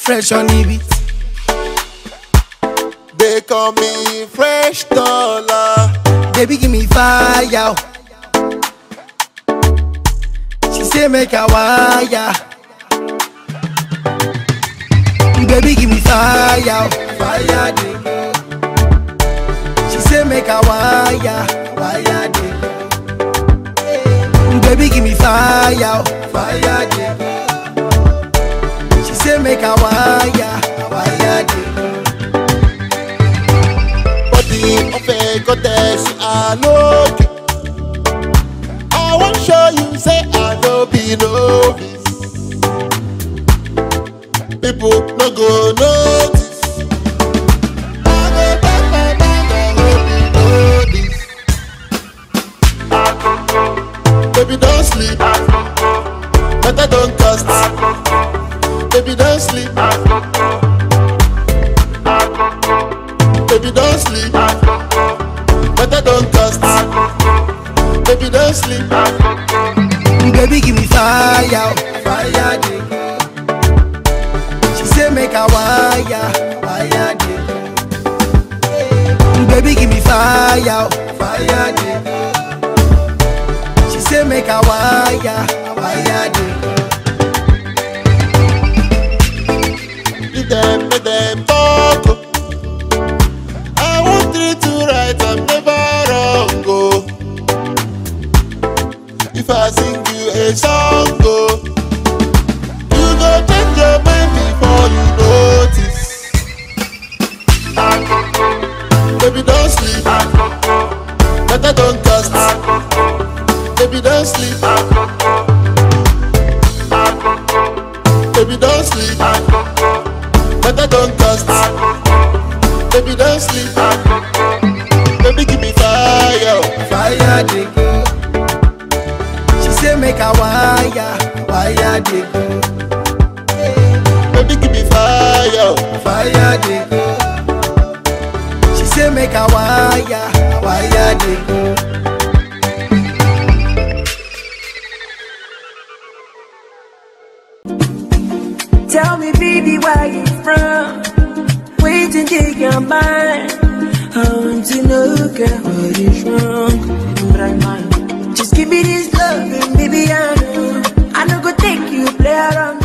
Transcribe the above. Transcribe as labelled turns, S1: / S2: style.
S1: fresh on the beat.
S2: They call me Fresh Dollar.
S1: Baby, give me fire. She say make a wire. Baby, give me fire. Fire, dey go. She say make a wire. Wire, dey go. Baby, give me fire. Fire, dey go. She say make a wire. Wire, dey go.
S2: Body of a goddess, I look. I won't show you, say I no be novice. People no go notice. I go take my bag and hold you notice. Baby, don't sleep. Better don't cast. Baby, don't sleep. Baby, don't sleep. Better don't cast. Baby, don't sleep.
S1: Baby, give me fire, fire, dey go. She say make a wire, wire, dey go. Baby, give me fire, fire, dey go. She say make a wire, wire, dey go.
S2: Leave them, let them talk. oh. I want three to right, I'm never wrong. Oh. If I sing you a song, oh, you go change your mind before you notice. Baby, don't sleep. Better don't cast. Baby, don't sleep. Baby, don't sleep. Better don't cast. Baby, don't sleep. Baby, give me fire.
S1: Fire, dey go. She say make a wire, wire, dey go.
S2: Baby, give me fire.
S1: Fire, dey go. She say make a wire, wire, dey go.
S3: Tell me, baby, where you from? Wait and take your mind. I want to know, girl, what is wrong? But I mind. Just give me this love, and baby, I know. I know go take you, play around.